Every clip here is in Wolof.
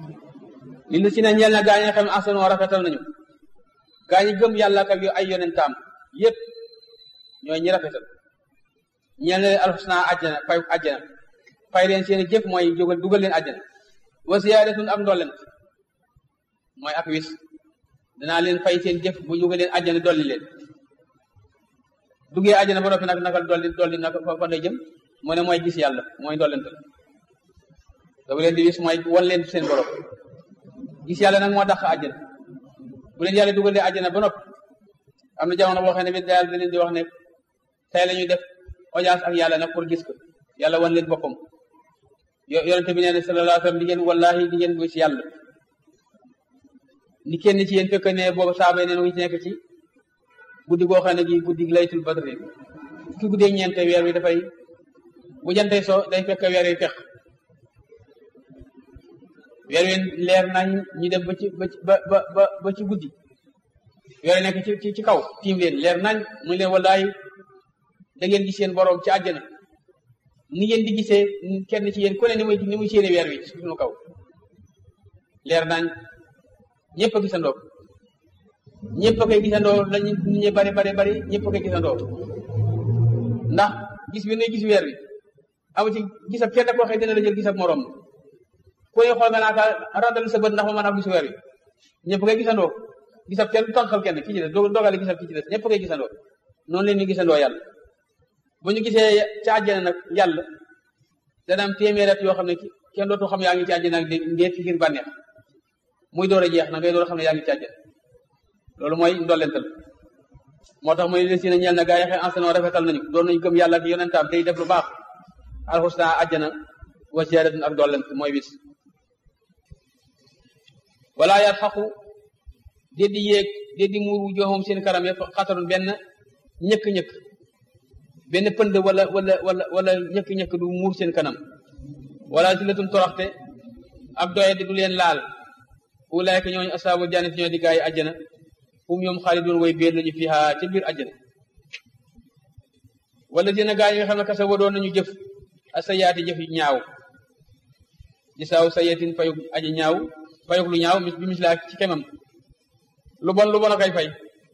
li lu si ne ñeel na gaa ñi nga xam ne ahsanoo rafetal nañu gaa ñi gëm yàlla ak ay yonentaam yépp ñooy ñi rafetal ñeel na leen alxusna àjjana fay àjjana fay leen seeni jëf mooy jógal dugal leen àjjana wa ziyaadatun ak ndollent mooy ak wis danaa leen fay seen jëf bu jógal leen àjjana dolli leen duggee àjjana ba noppi nag nakal dolli dolli nag fa lay jëm mu ne mooy gis yàlla mooy ndollent da leen di wis mooy wan leen seen borom gis yàlla nag moo dàq àjjana bu leen yàlla dugalee àjjana ba noppi am na jamono boo xam ne bi daal da leen di wax ne tey la ñuy def audience ak yàlla nag pour gis ko yàlla wan leen boppam yonente bi nee na sallallahu alayhi wa sallam di ngeen wallahi di ngeen gis yàlla ni kenn ci yéen fekk ne boobu saaba yi neen wu ci nekk ci guddi goo xam ne gi guddi laytul badri ki guddee ñeente weer wi dafay bu jantee so day fekk weer wi fex weer wi leer nañ ñu dem ba ci ba ba ba ba ci guddi weer wi nekk ci ci kaw tiim leen leer nañ mu leen wallahi da ngeen gis seen borom ci àjjana ni ngeen di gisee kenn ci yéen ku ne ni muy ni muy séene weer wi ci suñu kaw leer nañ ñëpp a gisandoo ñëpp a koy gisandoo lañu ñu bari bari bari ñëpp a koy gisandoo ndax gis bi nuy gis weer wi amu ci gisab kenn koo xëy dina la jël gisab morom ku ne xool nga naa ka randal sa bët ndax ma mën a gis weer wi ñëpp a koy gisandoo gisab kenn tànqal kenn ki ci des dogale gisab ki ci des ñëpp a koy gisandoo noonu leen ñu gisandoo yàlla bu ñu gisee ci àjjana nag yàlla dana am téeméer at yoo xam ne kenn dootu xam yaa ngi ci àjjana ak ndéet ngir bànneex muy door a jeex na ngay door a xam ne yaa ngi ci àjjana loolu mooy ndollental moo tax mooy si na ñeel na gaa yi xëy enseignement rafetal nañu doon nañu gëm yàlla ak yonentaam tey def lu baax alxusna àjjana wa ziyaadatun ak dollent mooy bis wala yaat xaqu déddi yéeg déddi muur wu joxoom seen karam yëpp xatarun benn ñëkk-ñëkk benn pënd wala wala wala wala ñëkk-ñëkk du muur seen kanam wala silatun toroxte ak doye di du leen laal ulaayka ñooñu asaabu jannati ñoo di gaa yi àjjana hum ñoom xaalidun way biir lañu fiha ca biir àjjana wala dina gaa yi nga xam ne kasa wadoon nañu jëf asayaati jëf yu ñaaw gisaaw sayatin fayuk aji ñaaw fayuk lu ñaaw mis bi mislaa ci kemam lu bon lu bon a koy fay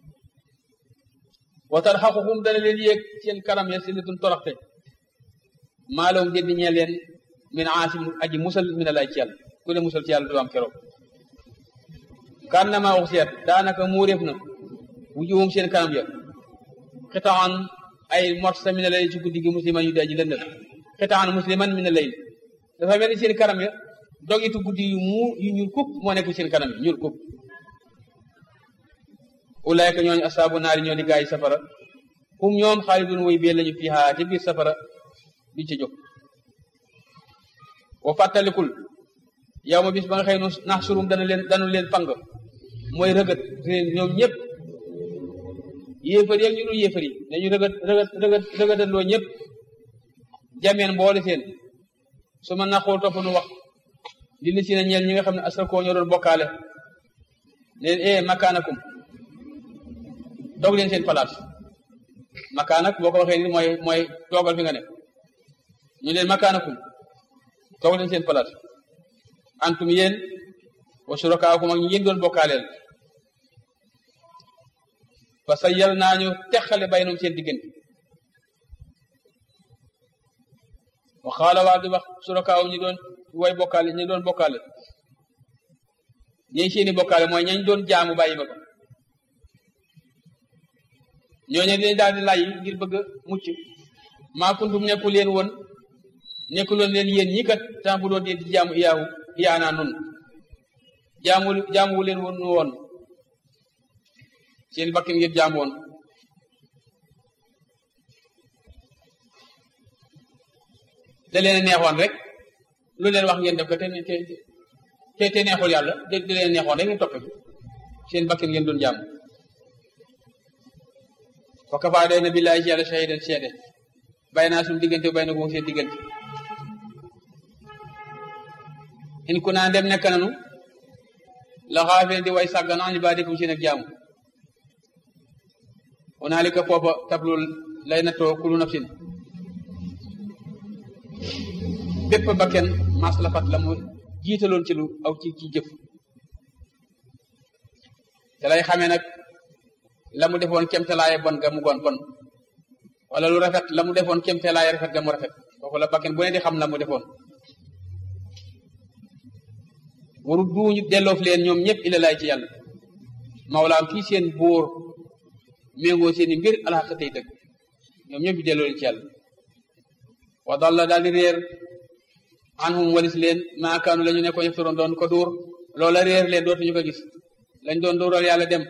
wa tarxaquhum dana leen yéeg seen kanam ya sillatun toroxte maalawum déddi ñee leen min aasim aji musal min alay ci yàlla ku le musal ci yàlla du am keroog kan na maa wax seet daanaka muuréef na wujuhum seen kanam ya xitaan ay morsa min alay ci guddi gi musliman yu dee ji lëndëm xitaan musliman min alay dafa mel ni seen kanam ya dogitu guddi yu mu yu ñuul kuk moo nekk seen kanam yi ñuul kuk ulaayka ñooñu asaabu naari ñoo di gaay safara hum ñoom xaalidun way bee lañu fiha ci biir safara duñ ci jóg wa fàttalikul yow ma bis ba nga xëy nu nax surum dana leen danu leen fang mooy rëgët ñoom ñëpp yéefar yeeg ñu dul yéefar yi dañu rëgët rëgët rëgët rëgëtandoo ñëpp jameen mboole seen su ma naxoo topp nu wax li li si na ñeel ñi nga xam ne asrakoo ñoo doon bokkaale leen e makaanakum dog leen seen place makaanak boo ko waxee ni mooy mooy toogal fi nga ne ñu leen makaanakum toog leen seen place antum yéen wa surakaakum ak ñi yéen doon bokkaaleel fa sa yal naa ñu teqale baynum seen diggante wa xaala waa di wax surakaawum ñi doon way bokkaale ñi doon bokkaale ñi seeni bokkaale mooy ñañ doon jaamu bàyyi ma ko ñooñu dañ daal di lay ngir bëgg a mucc maa kuntum nekkul leen woon nekkul woon leen yéen ñi kat temps bu doon di jaamu iyaahu iyaanaa nun jaamu jaamu leen woon nu woon seen bakkin ngir jaamu woon da leen neexoon rek lu leen wax ngeen def ko te te te neexul yàlla da leen neexoon rek ngeen toppe seen bakkin ngeen doon jaamu fa kafaa doy na billaahi ci yàlla shahidan seede bay naa suñu diggante bay na ko seen diggante in ku naa dem nekk nanu la xaafeen di way sàggan an ibaadikum seen ak jaamu hunaalika foofa tablul lay nattoo kulu nafsin bépp bakken mas la fat la mu jiitaloon ci lu aw ci ci jëf te lay xamee nag la mu defoon kemtalaaye bon ga mu gon bon wala lu rafet la mu defoon kemtalaaye rafet ga mu rafet foofu la bakken bu ne di xam la mu defoon waru duuñu delloof leen ñoom ñëpp ila laay ci yàlla mawlaam kii seen buur méngoo seen i mbir alxaq tey dëgg ñoom ñëpp ñu delloo leen ci yàlla wa dalla daal di réer anhum walis leen maakaanu la ñu nekkoon yeftaroon doon ko duur loola réer leen dootuñu ko gis lañ doon duural yàlla dem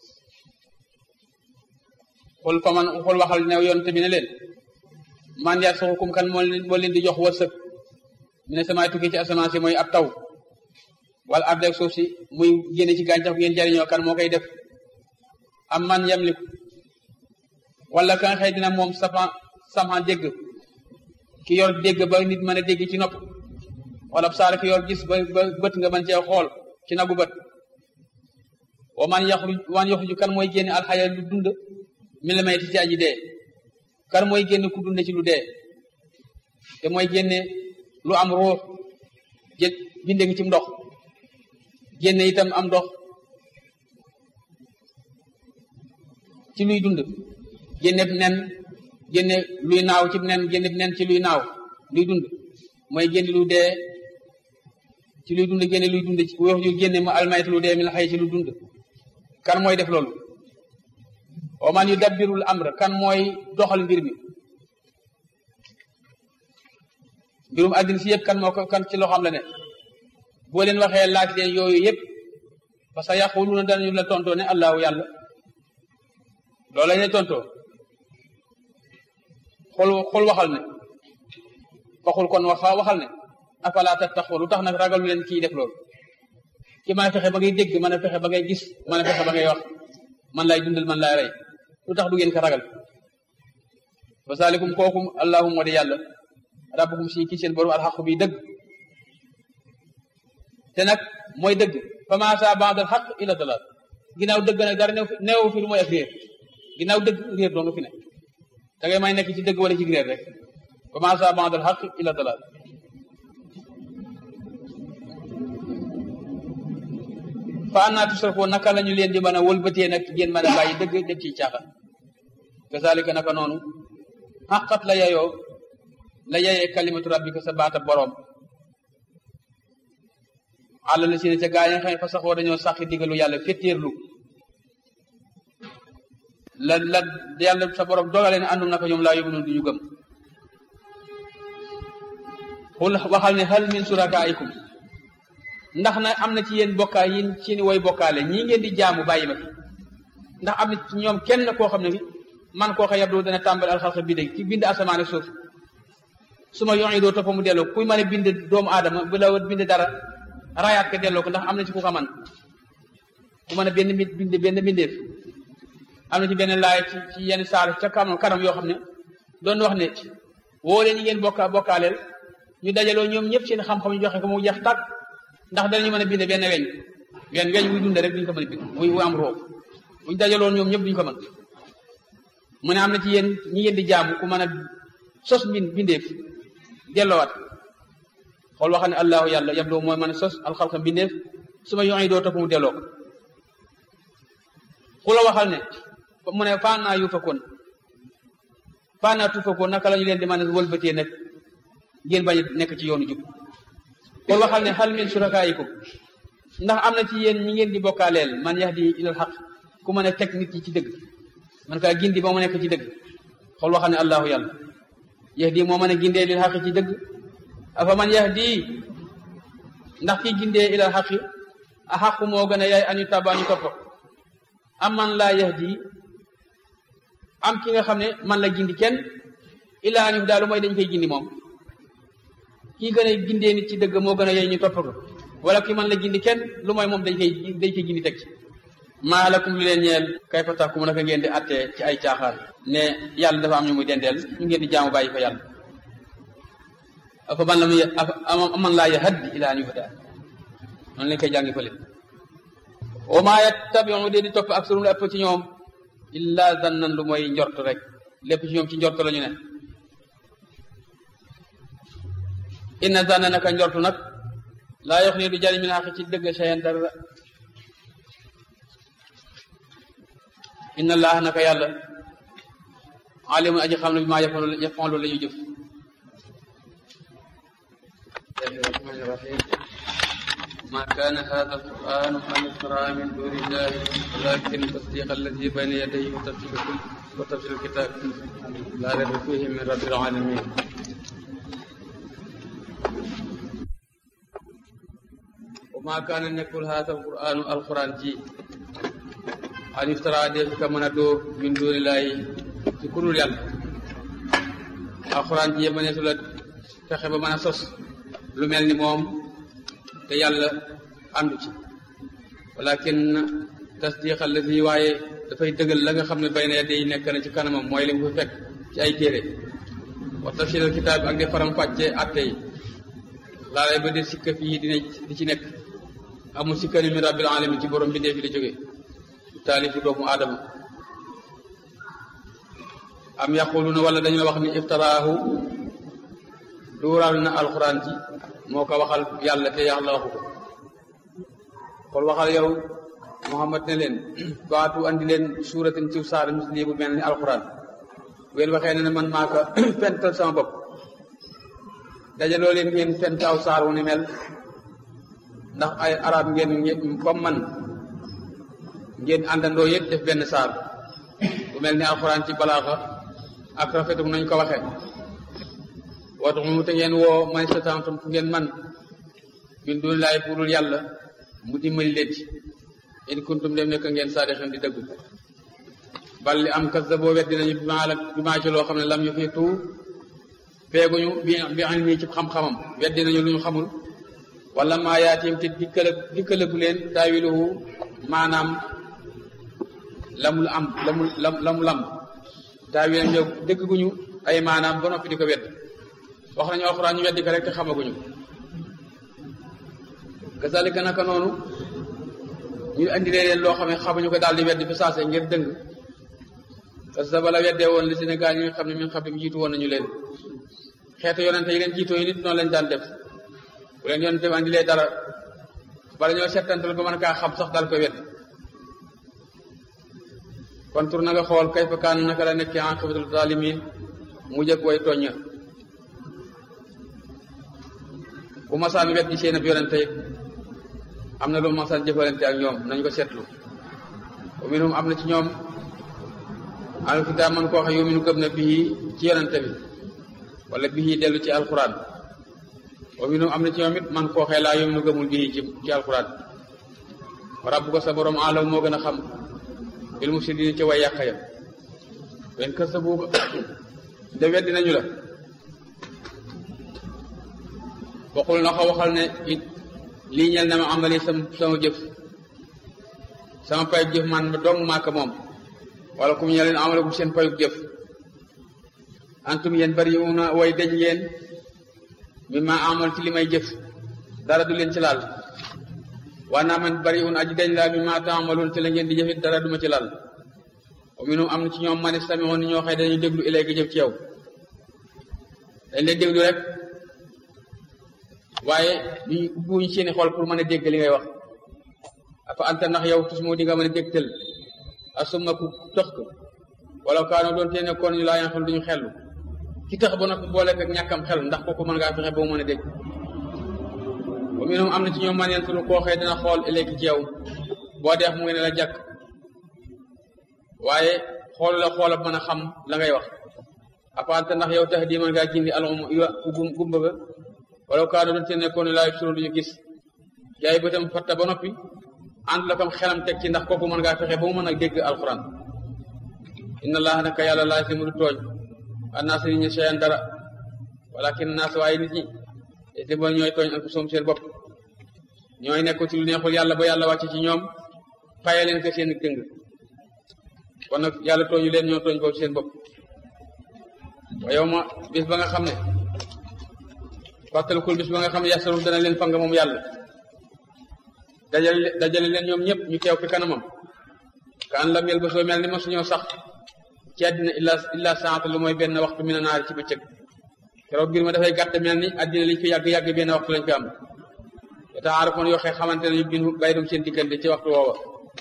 xul fa man xul waxal ne yoon te bi ne leen man yaat soxukum kan moo leen moo leen di jox wërsëg mi ne samaay tukki ci asamaan si mooy ab taw wala arde ak suuf si muy génne ci gàncax ngeen jariñoo kan moo koy def am man yamliku wala kan xëy dina moom safa sama dégg ki yor dégg ba nit mën a dégg ci nopp wala saara ki yor gis ba ba bët nga mën cee xool ci nagu bët wa man yaxruj man yaxruju kan mooy génne alxaya lu dund mi la may ci aji dee kan mooy génne ku dund ci lu dee te mooy génne lu am ruux jël binde ngi ci ndox génne itam am ndox ci luy dund génne nen génne luy naaw ci nen génne nen ci luy naaw luy dund mooy génne lu dee ci luy dund génne luy dund ci wax yu génne ma almayt lu dee mi la xëy ci lu dund kan mooy def loolu wa man yudabbirul amr kan mooy doxal mbir mi mbirum àddina si yëpp kan moo ko kan ci loxoom la ne boo leen waxee laaj leen yooyu yëpp parce que yaquluna danañu la tontoo ne allahu yàlla loolu la ñuy tontoo xool xool waxal ne waxul kon wax waxal ne afala tattaqu lu tax nag ragalu leen kii def loolu ki mën a fexe ba ngay dégg mën a fexe ba ngay gis mën a fexe ba ngay wax man lay dundal man lay rey lu tax du ngeen ko ragal wa salikum kookum allahumma di yàlla rabbukum si kii seen borom alxaqu bi dëgg te nag mooy dëgg fa ma sa ba'dal xaq ila dalal ginnaaw dëgg nag dara neew fi lu mooy ak réer ginnaaw dëgg réer doo nga fi ne da ngay may nekk ci dëgg wala ci réer rek fa ma sa ba'dal xaq ila dalal fa annaa tusrafoo naka la ñu leen di mën a wëlbatee nag ngeen mën a bàyyi dëgg def ci caaxaan kazalika naka noonu xaqat la yayoo la yayee kalimatu rabbika sa baata boroom àlla la si ne ca gaa yi nga xam ne fa saxoo dañoo saxi digalu yàlla féttéerlu la la yàlla sa borom dogale ne àndum naka ñoom laa yóbbu noonu du ñu gëm xul waxal ne hal min surakaikum ndax na am na ci yéen bokkaa yi ci ni woy bokkaale ñii ngeen di jaamu bàyyi ma fi ndax am na ci ñoom kenn koo xam ne fi man koo xa yabdu dana tàmbali alxalqa bi dégg ci bind asamaan ak suuf su ma yoon yi doo toppa mu delloo kuy mën a bind doomu aadama bu la bind dara rayaat ko delloo ko ndax am na ci ku ko man ku mën a benn bind benn bindeef am na ci benn laay ci ci yenn saar ca kanam kanam yoo xam ne doon wax ne woo leen ñi ngeen bokka bokkaaleel ñu dajaloo ñoom ñëpp seen xam-xam ñu joxe ko mu jeex tàkk ndax danañu mën a bind benn weñ weñ weñ wuy dund rek duñu ko mën a bind wuy wu am roo buñu dajaloon ñoom ñëpp duñu ko mën mu ne am na ci yéen ñi ngeen di jaamu ku mën a sos bin bindeef delloowaat xool waxal ne allahu yàlla yab doo mooy mën a sos alxalqa bindeef su ma yoon yi doo topp mu delloo ko ku la waxal ne mu ne faa naa yu fakkoon faa naa tu fakkoon naka la ñu leen di mën a wëlbatee nag ngeen bañ nekk ci yoonu jub kon waxal ne hal min surakaayikum ndax am na ci yéen ñi ngeen di bokkaaleel man yahdi ilal xaq ku mën a teg nit ñi ci dëgg man kaa gindi ba mu nekk ci dëgg xool waxal ne allahu yàlla yahdi moo mën a gindee lil xaqi ci dëgg afa man yahdi ndax kii gindee ilal xaqi a xaqu moo gën a yaay añu tabaa ñu topp am man laa yahdi am ki nga xam ne man la gindi kenn ilaa añu daal mooy dañ koy gindi moom kii gën a gindee nit ci dëgg moo gën a yey ñu topp ko wala ki man la gindi kenn lu mooy moom dañ koy dañ koy gindi teg ci maa lakum lu leen ñeel kay fa tax ku mu naka ngeen di attee ci ay caaxaan ne yàlla dafa am ñu muy dendeel ñu ngeen di jaamu bàyyi fa yàlla afa man la muy man laa yahaddi ilaa an yuhda noonu lañ koy jàngi fële wa maa yattabiu dee di topp ak surum la ëpp ci ñoom illa zannan lu mooy njort rek lépp ci ñoom ci njort la ñu ne inna zanna naka njortu nag laa yox nii du jariñ min xaq ci dëgg sayen dara inna allah naka yàlla alimun aji xam ne bi maa yafalu la ñu jëf ما كان هذا القرآن أن يفترى من دون الله ولكن تصديق الذي بين يديه وتفصيل وتفصيل الكتاب لا ريب فيه من رب العالمين وما كان أن يقول هذا القرآن القرآن جي أن يفترى ديف كما ندو من دون الله ci kurul yàlla alxuraan ji mëneesu la fexe ba mën a sos lu mel ni moom te yàlla àndu ci walakin tasdiq allazi waaye dafay dëggal la nga xam ne bay na yedde yi nekk na ci kanamam mooy li mu fi fekk ci ay téere wa tafsir al kitaab ak di faram fàcce atte yi laalay ba di sikka fii dina di ci nekk amul sikkani min rabbil alamin ci borom bi dee fi di jóge taalifu doomu aadama am yaquluna wala dañoo wax ni iftaraahu duural na alxuraan ci moo ko waxal yàlla te yàlla waxu ko kon waxal yow muhammad ne leen baatu andi leen suuratin ci saar misli bu mel ni alxuraan ween waxee ne ne man maa ko fental sama bopp dajaloo leen ngeen fent aw saar wu ni mel ndax ay arab ngeen comme man ngeen àndandoo yëpp def benn saar bu mel ni alxuraan ci balaaxa ak rafetum nañ ko waxe watu mu te ngeen woo man satantum fu ngeen man min dun laay purul yàlla mu dimbali leen ci in kuntum dem nekk ngeen saadixin di dëggu bal li am kas da boo weddi nañu bi maa la bi maa ci loo xam ne lam yu fi tuu feeguñu bi bi am nii ci xam-xamam weddi nañu lu ñu xamul wala maa yaatim te dikkala dikkalagu leen taawiluhu maanaam lamul am lamul lam lamu lam taawil ñëw dëgg guñu ay maanaam ba noppi di ko wedd wax nañu alxuraan ñu weddi ko rek te xamaguñu kazalika naka noonu ñu andi leen loo xam ne xamuñu ko daal di weddi fi saase ngir dëng parce que bala weddee woon li Sénégal ñi nga xam ne mi nga xam ne jiitu woon nañu leen xeetu yonente yi leen jiitoo yi nit noonu lañ daan def bu leen yonente bi andi lee dara bala ñoo settantal ba mën kaa xam sax daal ko wedd kon tur na nga xool kayfa kaan naka la nekkee aqibatul zalimin mu jëkk way tooñña bu masaan wet di seen ab yonente am na lu masaan jëfalante ak ñoom nañ ko seetlu wa minhum am na ci ñoom al kitaab man koo xam yuminu gëm na bii ci yonente bi wala bii dellu ci alquran wa minhum am na ci ñoom it man koo xee laa yuminu gëmul bii ci ci alquran rabbu ko sa borom alam moo gën a xam bil mufsidin ci way yàq ya wen kës sa buuba de weddi nañu la waxul na ko waxal ne it lii ñel na ma amali sama sama jëf sama payub jëf man dong maaka moom wala kum ñe leen amale kum seen payub jëf antum yéen bari una way dañ ngeen mi ma amal ci li may jëf dara du leen ci laal waa naa man bari un aji dañ laa mi ma taamaloon ci la ngeen di jëfit dara duma ci laal wa minum am na ci ñoom man istami'un ni ñoo xëy dañuy déglu ilayka jëf ci yow dañ lay déglu rek waaye ñu ubbuñ seeni xol pour mën a dégg li ngay wax afa anta ndax yow tus moo di nga mën a dégtal asumma ku tëx ko wala kaano doon te ne kon ñu laa yan xel duñu xellu ki tax ba noppi boole ak ñàkkam xel ndax kooku mën ngaa fexe ba mu mën a dégg wa minhum am na ci ñoom man yentulu koo xëy dina xool ilayki ci yow boo deex mu ngi ne la jàkk waaye xoolu la xoola mën a xam la ngay wax afa anta ndax yow tax di mën ngaa gindi alum ku gumba ba wala kaano doon te nekkoon laa yubsiruun duñu gis yaay bëtam fatta ba noppi ànd la kam xelam teg ci ndax kooku mën ngaa fexe ba mu mën a dégg alquran inna allaha naka yàlla laa si mu du tooñ annaas nit ñi cheyan dara walakin naas waaye nit ñi te ba ñooy tooñ ak soom seen bopp ñooy nekk ci lu neexul yàlla ba yàlla wàcce ci ñoom faye leen ko seen dëng kon nag yàlla tooñu leen ñoo tooñ boobu seen bopp wa yow ma bis ba nga xam ne fàttalikul bis ba nga xam ne yasaru dana leen fanga moom yàlla dajale dajale leen ñoom ñëpp ñu teew fi kanamam ka an lam yel ba soo mel ni ma suñoo sax ci àddina illa illa saata lu mooy benn waxtu mi na naari ci bëccëg keroog mbir ma dafay gàtt mel ni àddina liñ fi yàgg-yàgg benn waxtu lañ fi am taxaarafoon yoo xee xamante nañu bin baydum seen diggante ci waxtu woowa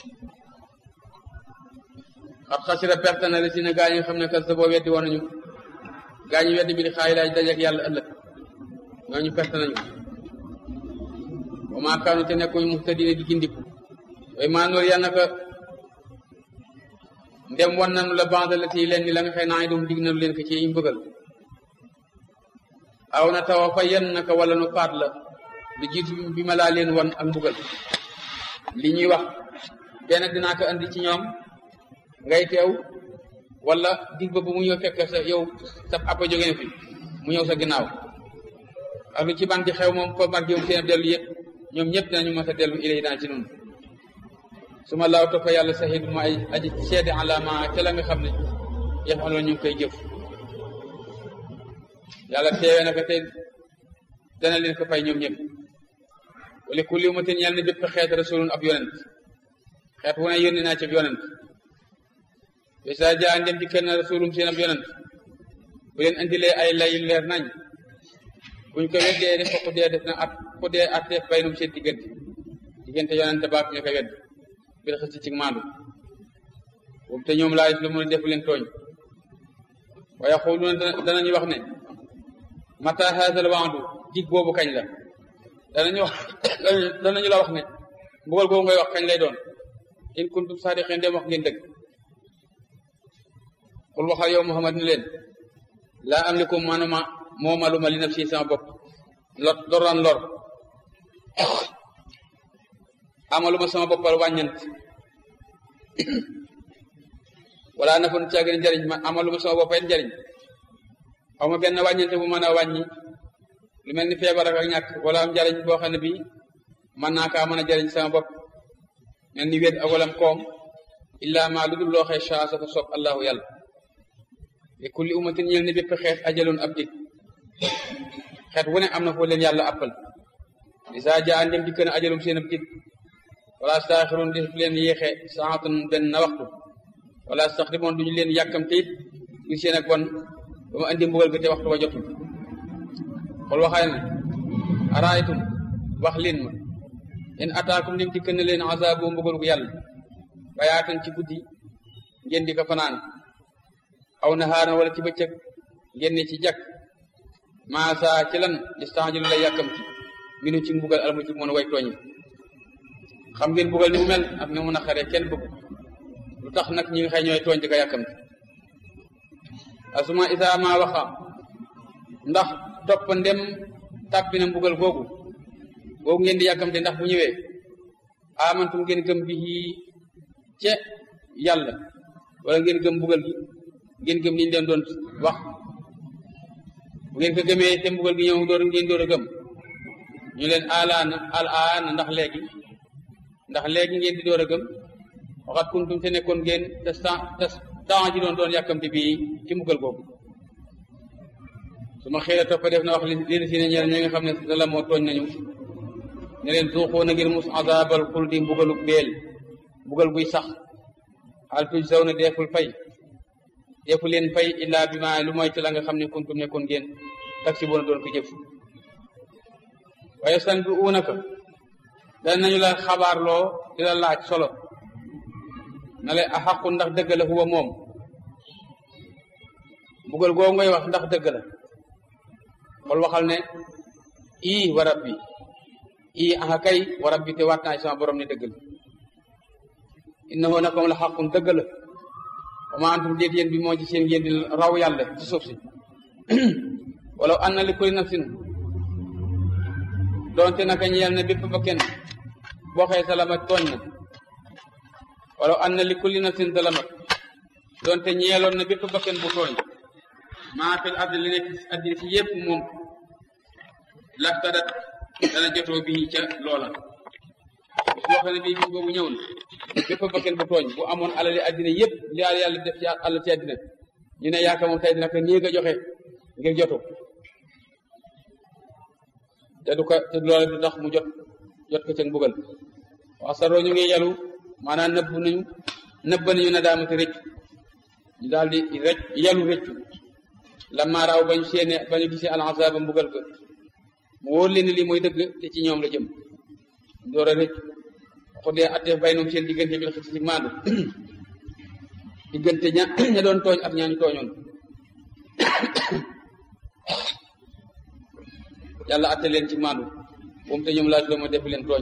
xat xasira perte na la si ne gaa ñi nga xam ne kas sa boo weddi woon nañu gaa ñi weddi bi di xaayi laaj dajeek yàlla ëllëg ñooñu perte nañu wa maa kaanu te nekkuñu muhtadina di gindiku way maa noor yàlla naka ndem wan nanu la bande la ti leen ni la nga xëy naa dum dig nanu leen ko ci ñu bëggal aw na tawa fa yen naka wala nu faat la lu jiitu bi ma laa leen wan ak mbugal li ñuy wax benn dinaa ko andi ci ñoom ngay teew wala dig ba bu mu ñëw fekk sa yow sa appa jóge na fi mu ñëw sa ginnaaw ak lu ci ban di xew moom ko margi moom seen dellu yëpp ñoom ñëpp dinañu mës a dellu ilay daan ci noonu su ma laaw topp yàlla sahid ma ay aji seede alama ca la nga xam ne yéen xam ñu ngi koy jëf yàlla teewee na ko te dana leen ko fay ñoom ñëpp wala kulli ummatin yàlla ne bépp xeet rasulun ab yonent xeet wu ne yónni naa ci ab yonent bisa jaa ndem di kenn rasulum seen ab yonent bu leen indilee ay lay leer nañ buñ ko weddee def ko dee def na at ku dee at def baynum seen diggante diggante yonent baak ñu ko wedd bi xëcc ci maandu boobu te ñoom laa lu mën a def leen tooñ waaye xooluna danañu wax ne mata haazal waadu dig boobu kañ la danañu wax danañu la wax ne mbugal boobu ngay wax kañ lay doon in kuntum saadiqin dem wax ngeen dëgg xul waxal yow Muhammad ni leen laa amliku manuma moomaluma li nafsi sama bopp lor loraan lor amaluma sama boppal wàññant wala nafon caagin njariñ ma amaluma sama boppal njariñ xaw ma benn wàññante bu mën a wàññi lu mel ni feebar ak ñàkk wala am njariñ boo xam ne bii mën naa kaa mën a jariñ sama bopp mel ni wéet ak walam koom illa ma lu dul loo xee saa sa fa sopp allahu yàlla li kulli ummatin ñeel ne bépp xeet ajalun ab dig xeet wu ne am na foo leen yàlla appal isa jaa ndem dikk na ajalum seen ab dig wala staaxiroon def leen yéexe saatan benn na waxtu wala staxdimoon duñu leen yàkkamte it ñu seen ak bon ba ma andi mbugal ga te waxtu wa jotul xool waxaay ne araaytum wax leen ma in ataakum ndem dikk na leen azaabu mbugal gu yàlla bayaatan ci guddi ngeen di ko fanaan aw nahaara wala ci bëccëg ngeen ne ci jàkk maasa ci lan istanjilu lay yàkkamti minu ci mbugal almu ci mën a way tooñi xam ngeen mbugal ni mu mel ak ni mu naqaree kenn bëgg lu tax nag ñi nga xëy ñooy tooñ di ko yàkkamti asuma isa ma waxa ndax topp ndem tàbbi na mbugal googu googu ngeen di yàkkamte ndax bu ñëwee amantum ngeen gëm bi ce yàlla wala ngeen gëm mbugal gi ngeen gëm liñ leen doon wax bu ngeen ko gëmee te mbugal gi ñëw door ngeen door a gëm ñu leen alaana al aana ndax léegi ndax léegi ngeen di door a gëm waxat kuntum te nekkoon ngeen te te temps ji doon doon yàkkamte bii ci mbugal boobu su ma xëy toppa def na wax leen si ne ñeel ñi nga xam ne da la moo tooñ nañu ne leen suuxoo na ngir mus azabal xuldi mbugalu beel mbugal guy sax hal tujzaw na deeful fay defu leen fay illaa bi ma lu mooy ci la nga xam ne kuntum nekkoon ngeen taksi boona doon ko jëf waaye san bi uunaka danañu la xabaarloo di la laaj solo na lay a xaqu ndax dëgg la huwa moom mbugal googu ngay wax ndax dëgg la xool waxal ne ii wa rabbi ii aha kay wa rabbi te waat naa ci sama borom ne dëgg la innahu nakom la xaqun dëgg la wa ma antum déet yéen bi moo ci seen ngeen di raw yàlla ci suuf si wala an na li kulli nafsin doonte naka ñeel na bépp bakken boo xëy salamat tooñ na wala an na li kulli nafsin salamat doonte ñeeloon na bépp bakken bu tooñ maa fil ardi li nekk addina si yépp moom laftadat dana jotoo bi ca loola bis boo xam ne bii bis boobu ñëw na bépp bakken bu tooñ bu amoon alali addina yépp li yàlla def ci àll ci addina ñu ne yaaka moom tey dina ko nii nga joxe ngir jotu te du ko te loola du tax mu jot jot ko ca mbugal wax saroo ñu ngi yalu maanaam nëbb nañu nëbb nañu na daamati rëcc ñu daal di rëcc yalu rëccu lamma raaw bañ seene bañu gisee al azaba mbugal ko mu wóor leen lii mooy dëgg te ci ñoom la jëm door a rëcc waxu dee attee bay noom seen diggante bil xis ci maandu diggante ña ña doon tooñ ak ñaañu tooñoon yàlla atte leen ci maandu moom te ñoom laa doo ma def leen tooñ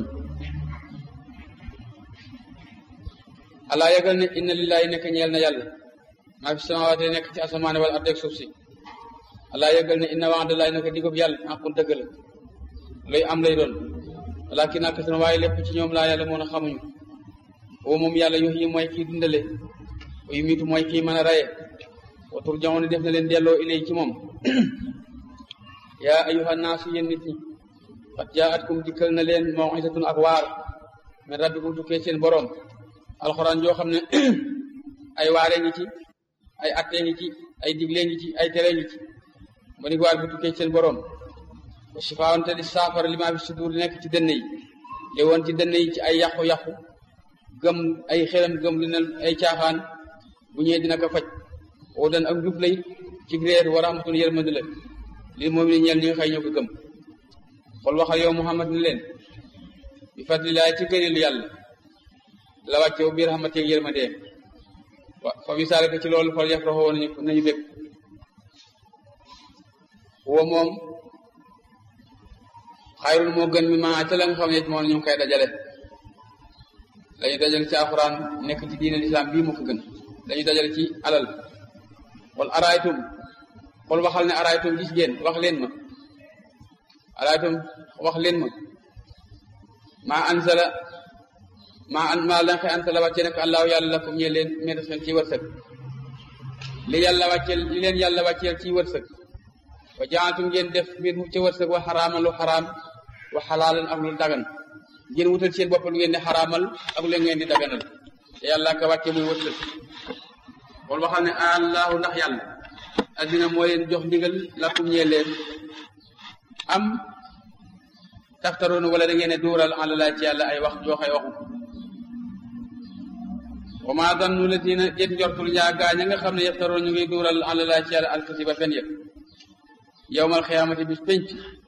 alaa yëgal ne inna lillahi nekk ñeel na yàlla maa fi samawaate nekk ci asamaane wala ardeeg suuf si alaa yëgal ne inna wa'dallahi nekk digub yàlla aqul dëgg la luy am lay doon walakin ak seen waaye lépp ci ñoom laa yàlla moo na xamuñu woo moom yàlla yox yi mooy kii dundale yu miitu mooy kii mën a raye wa turjawoon def na leen delloo ilay ci moom yaa ayuha naasu yéen nit ñi qad jaatkum dikkal na leen maw'izatun ak waar min rabbikum tukkee seen boroom alxuraan joo xam ne ay waaree ngi ci ay attee ngi ci ay diglee ngi ci ay tere ngi ci ma ni waar bu tukkee seen boroom wa shifaawante di saafara li maa fi sudur nekk ci dënn yi li woon ci dënn yi ci ay yàqu-yàqu gëm ay xelam gëm lu ne ay caaxaan bu ñëwee dina ko faj oo dan ak njub lay ci réer wa rahmatun yërmande la lii moom ni ñeel ñi nga xëy ñoo ko gëm xool waxal yow Muhammad ni leen bi fadlilaay ci gëneelu yàlla la wàcce biir xamante ak yërmandee fa bi saalika ci loolu fol yaf raxoo nañu nañu bég wo moom xayrul moo gën mi maa ca la nga xam ne moom ñu ngi koy dajale lañu dajale ci alxuraan nekk ci diine lislaam bii moo ko gën dañu dajale ci alal wal araaytum xool waxal ne araaytum gis ngeen wax leen ma araaytum wax leen ma maa ansala maa an maa lan xëy ansala wàcce nekk allahu yàlla lakum ñe leen meen seen ci wërsëg li yàlla wàcceel li leen yàlla wàcceel ci wërsëg wa jaatum ngeen def mbir mu ci wërsëg wa xaraamal lu xaraam wa xalaalan ak lu dagan ngeen wutal seen bopp lu ngeen di xaraamal ak lu ngeen di daganal te yàlla ka wàcce muy wërsëg xool waxal ne allahu ndax yàlla addina moo leen jox ndigal lakum ñee leen am taftaroon wala da ngeen ne duural àlalaa ci yàlla ay wax jooxay waxu wa maa dannu la dina déet njortul ñaa gaa ña nga xam ne yaftaroon ñu ngi duural àlalaa ci yàlla alkasiba fen yëpp yowmal xiyaamati bis penc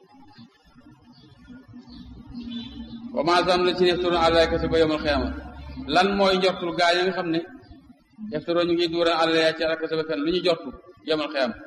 wa maa dannu la dina yaftaroon àlalaa kasiba yowmal xiyaamati lan mooy njortul gaa ña nga xam ne yaftaroon ñu ngi duural àlalaa ci yàlla alkasiba fen lu ñu jortu yowmal xiyaamati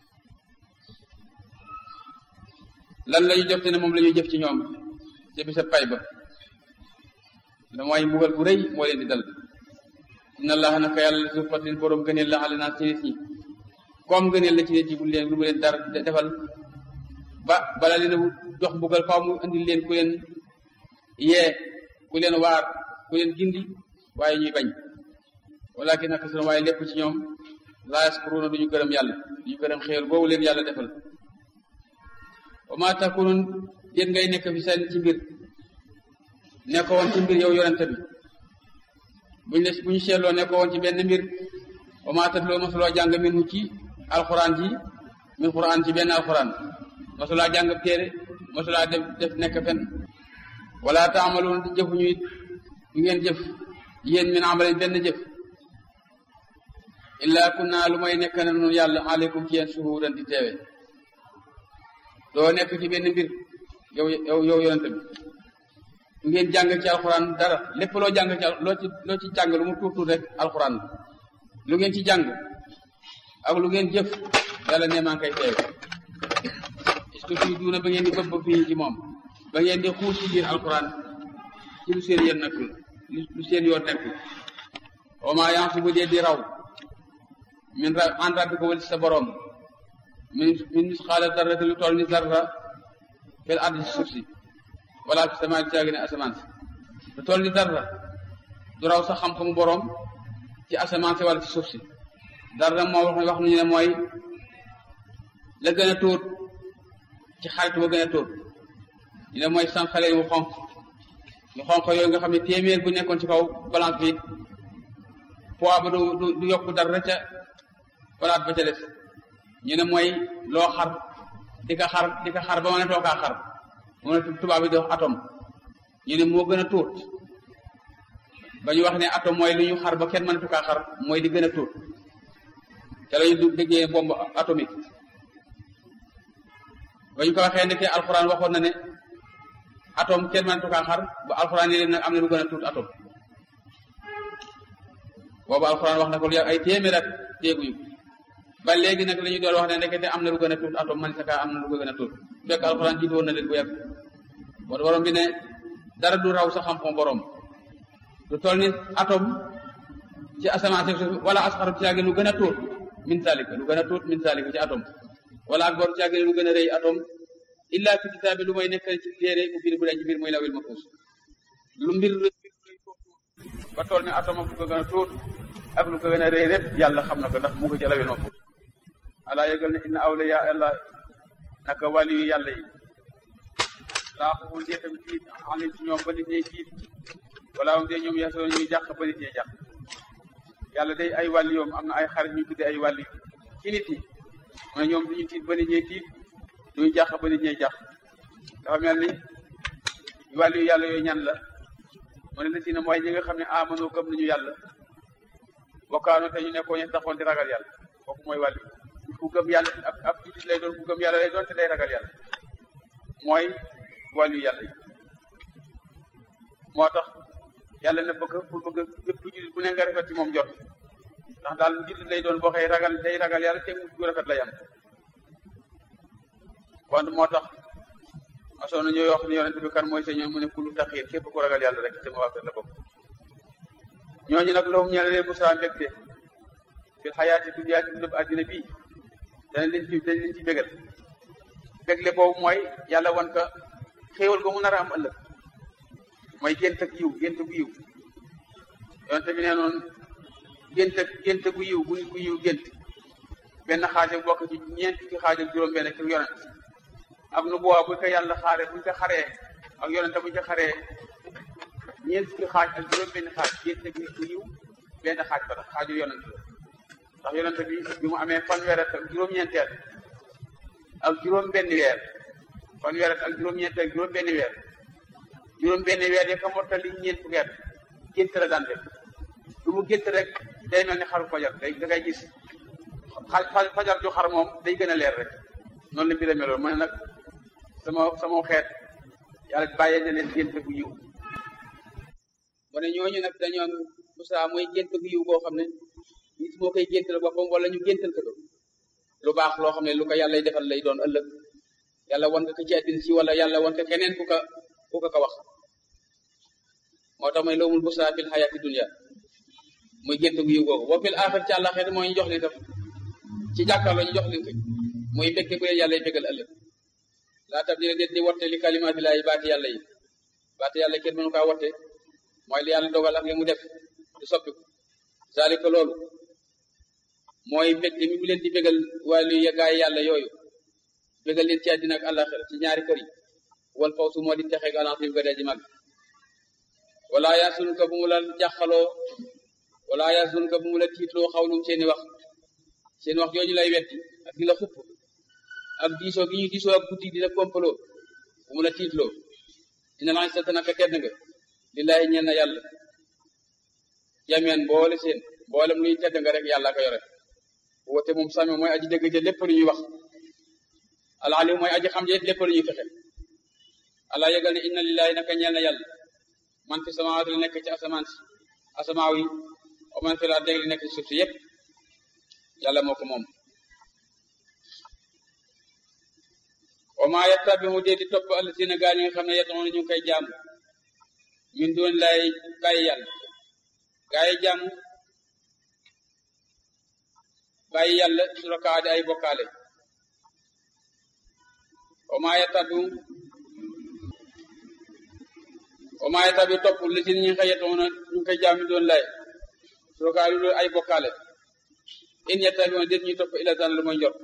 lan la ñu jot ne moom la ñuy jëf ci ñoom ca bisa pay ba da mooy mbugal bu rëy moo leen di dal inna allaha naka yàlla zu fadlin borom gëneel la ala naa ci nit ñi comme gëneel la ci nit ñi bu leen lu mu leen dara defal ba bala leen a jox mbugal faaw mu andil leen ku leen yee ku leen waar ku leen gindi waaye ñuy bañ walakin naka sunu waaye lépp ci ñoom laa yaskuruuna duñu gërëm yàlla duñu gërëm xéewal boobu leen yàlla defal wa maa takunun déet ngay nekk fi seen ci mbir nekkoo woon ci mbir yow yonente bi buñ ne bu ñu seetloo nekkoo woon ci benn mbir wa maa tatloo masuloo jàng min ci alxuraan ji min xuraan ci benn alxuraan masulaa jàng téere masulaa def def nekk fen wala taamaloon jëfuñu it ñu ngeen jëf yéen min amalen benn jëf illaa kunna lu may nekk na nun yàlla aleykum ci yéen suhuudan di teewe doo nekk ci benn mbir yow yow yow yonente bi ngeen jàng ci alxuraan dara lépp loo jàng ci loo ci loo ci jàng lu mu tuut tuut rek alxuraan lu ngeen ci jàng ak lu ngeen jëf yàlla ne maa ngi koy teewe est-ce que fii duuna ba ngeen di bëbb fii ci moom ba ngeen di xuus ci biir alxuraan ci lu seen yéen nekkul lu seen yoon nekkul wa maa yansu bu dee di raw min ra en rabbi ko wal ci sa boroom min min misqaala darrati lu toll ni zarra fil ardi ci suuf si wala fi sama caagi ne asamaan si lu toll ni darra du raw sa xam-xamu boroom ci asamaan si wala ci suuf si darra moo wax wax nañu ne mooy la gën a tóot ci xarit ba gën a tóot ñu ne mooy sànqale yu xonq yu xonq yooyu nga xam ne téeméer bu nekkoon ci kaw balance bi poids ba du du yokk dara ca palaat ba ca des ñu ne mooy loo xar di ka xar di ka xar ba mën a too kaa xar moom la tubaab bi di wax atome ñu ne moo gën a tuut ba ñu wax ne atome mooy lu ñu xar ba kenn mënatu kaa xar mooy di gën a tuut te la ñu déggee bombe atomique ba ñu ko waxee nekkee alxuraan waxoon na ne atome kenn mënatu kaa xar ba alxuraan yi leen nag am na lu gën a tuut atome boobu alxuraan wax na ko lu yàgg ay téeméer ak téeguñu ba léegi nag la ñu doon wax ne ndekete am na lu gën a tuut atome man sa kaa am na lu gën a tuut fekk alxuraan jiitu woon na leen bu yàgg moo borom bi ne dara du raw sa xam-xam borom lu toll ni atome ci asamaan si wala asxaru ci àgg lu gën a tuut min zalika lu gën a tuut min zalika ci atome wala ak boru ci àgg lu gën a rëy atome illa fi kitaabi lu may nekk ci téere mu biir bu dee ci biir mooy lawil mahfuus lu mbir lu ba toll ni atome ak lu ko gën a tuut ak lu ko gën a rëy lépp yàlla xam na ko ndax mu ko ci lawil mahfuus alaa yëgal ne inna awliya allah naka wàli yu yàlla yi laa xamul dee tamit tiit alim ci ñoom ba nit ñey tiit wala am dee ñoom yasoon ñuy jàq ba nit ñey jàq yàlla day ay wàlli yoom am na ay xarit ñu tudde ay wàlli ci nit ñi mu ne ñoom duñu tiit ba nit ñey tiit duñu jàq ba nit ñey jàq dafa mel ni wàlli yu yàlla yooyu ñan la mu ne la si ne mooy ñi nga xam ne amano gëm nañu yàlla bokkaano te ñu nekkoon ñu taxoon di ragal yàlla kooku mooy wàlli ku gëm yàlla ab ab jullit lay doon ku gëm yàlla lay doon te day ragal yàlla mooy wàllu yàlla yi moo tax yàlla na bëgg pour bëgg bépp jullit bu ne nga rafet ci moom jot ndax daal jullit lay doon boo xëy ragal day ragal yàlla te mu gu rafet lay am kon moo tax masoon na ñooy wax ne yonent bi kan mooy sa ñoom mu ne kulu taxiir képp ku ragal yàlla rek te ma waa kër la bokk ñooñu nag loolu ñela leen bu saa mbégte fil xayaati dunya ci dund àddina bii dana leen ci dañ leen ci bégal bégle boobu mooy yàlla wan ka xéewal ga mu nar a am ëllëg mooy gént ak yiw gént gu yiw yonte bi nee noonu gént ak gént gu yiw gu gu yiw gént benn xaaja bokk ci ñeent fukki xaaj ak juróom benn ci yonent ak nu boobaa buñ ko yàlla xaare buñ ko xaree ak yonente buñ ko xaree ñeent fukki xaaj ak juróom benn xaaj gént ak gu yiw benn xaaj ba tax xaaju yonent la ndax yonente bi bi mu amee fanweer ak juróom-ñeenteel ak juróom benn weer fanweer ak juróom-ñeenteel ak juróom benn weer juróom benn weer yi ka mottali ñeent fukki at gént la daan def lu mu gént rek day mel ni xaru fajar day da ngay gis fajar ju xar moom day gën a leer rek noonu la mbir a meloon mu ne nag sama sama xeet yàlla bàyyee na leen gént gu yiw mu ne ñooñu nag dañoo Moussa mooy gént gu yiw boo xam ne nit moo koy géntal boppam wala ñu géntal ko lu baax loo xam ne lu ko yàlla defal lay doon ëllëg yàlla wan nga ko ci àddina si wala yàlla wan ko keneen ku ko ku ko ko wax moo tax mooy loomul busaa fil xayaati dunya muy gént gu yiw googu boo fil aaxir ci àllaxeet mooy ñu jox leen tam ci jàkkaarloo ñu jox leen ko muy mbégte bu leen yàlla bégal ëllëg laa tab dina déet di watte li kalimaati laay baati yàlla yi baati yàlla kenn mënu kaa watte mooy li yàlla dogal ak li mu def du soppiku zalika loolu mooy mbégte mi mu leen di bégal wàllu gaay yàlla yooyu bégal leen ci àddina ak àllaxira ci ñaari kër yi wal fawsu moo di texeeg alantim ga dee ji mag wala yasun ka bu mu la jàqaloo wala yasun ka bu mu la tiitloo xawlum seeni wax seen wax jooju lay wetti ak di la xupp ak diisoo gi ñuy diisoo ak guddi di la kompaloo bu mu la tiitloo dina lañ sa tanaka tedd nga lillahi ñeel na yàlla jameen boole seen mboolem luy tedd nga rek yàlla ko yore woote moom sami mooy aji dëgg ja lépp lu ñuy wax alalim mooy aji xam ja lépp lu ñuy fexe ala yëgal ne inna lillahi naka ñeel na yàlla man fi samawaat li nekk ci asamaan si asamaaw yi o man fi laa dégg li nekk ci suuf si yépp yàlla moo ko moom wa maa yattabi mu dee di topp allasina gaa ñi nga xam ne yetoon ñu koy jaamu min doon lay bàyyi yàlla gaa yi jaamu bàyyi yàlla suraka di ay bokkaale wa maa yattabi wa maa yattabi topp allasina ñi nga yetoon ñu koy jaam min doon lay suraka lu ay bokkaale in yettabi woon déet ñuy topp ila tan lu mooy njort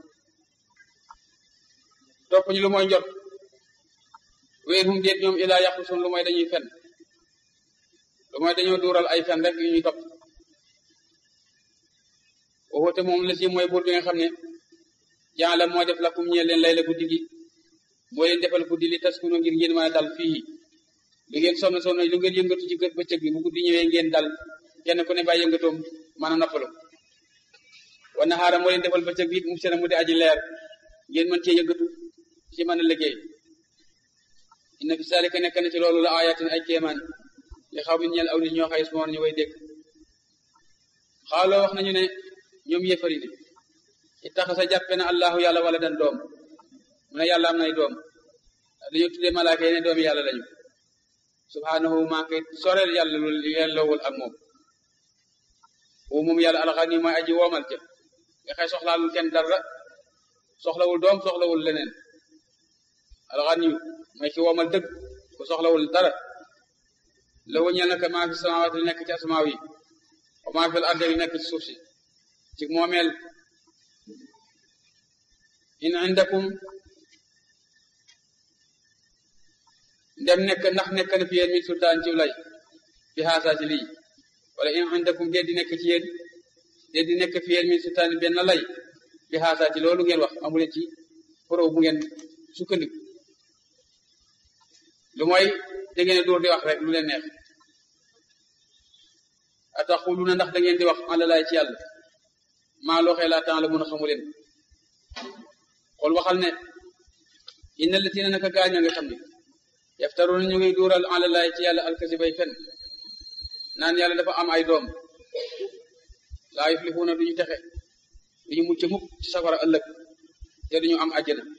topp ñu lu mooy njort wéer hum déet ñoom ilaa yàqu sun lu mooy dañuy fen lu mooy dañoo duural ay fen rek yu ñuy topp waxute moom la si mooy buur bi nga xam ne jaala moo def lakum ñeel leen lay la guddi gi moo leen defal guddi li taskunu ngir ngeen mën a dal fii lu ngeen sonn sonn lu ngeen yëngatu ci gët bëccëg bi bu guddi ñëwee ngeen dal kenn ku ne bàyyi yëngatoom mën a noppalu wa nahaara moo leen defal bëccëg bi mu sena mu di aji leer ngeen mën cee yëngatu ci mën a liggéey inna fi zalika nekk na ci loolu la ayatin ay kéemaan li xaw min ñeel aw nit ñoo xay smoon ñu way dégg xaaloo wax nañu ne ñoom yéefari ne ittaxasa jàppe na allahu yàlla wala dan doom mu ne yàlla am nay doom dañoo tuddee malaaka yi ne doomi yàlla lañu subhanahu maa ngi soreel yàlla lu yelloowul ak moom wu moom yàlla alxani mooy aji woomal ca nga xëy soxlaalul kenn dara soxlawul doom soxlawul leneen alxani mooy ki woomal dëgg ku soxlawul dara la wëñeel naka maa fi samawaat li nekk ci asmaaw yi wa maa fi al arde li nekk ci suuf si ci moomeel in indakum ndem nekk ndax nekk na fi yéen min sultaan ci lay fi xaasaa ci lii wala in indakum dee di nekk ci yéen dee di nekk fi yéen min sultaan benn lay fi xaasaa ci loolu ngeen wax amuleen ci preuve bu ngeen sukkandiku lu mooy da ngeen dóor di wax rek lu leen neex ataxuluna ndax da ngeen di wax ala laay ci yàlla maa loo xee laa temps la mun a xamu leen xool waxal ne inna latina naka gaañ a nga xam ne yaftaruna ñu ngi duural ala laay ci yàlla alkasibay fen naan yàlla dafa am ay doom laa yuflixuuna duñu texe duñu mucc mukk ci safara ëllëg te duñu am àjjana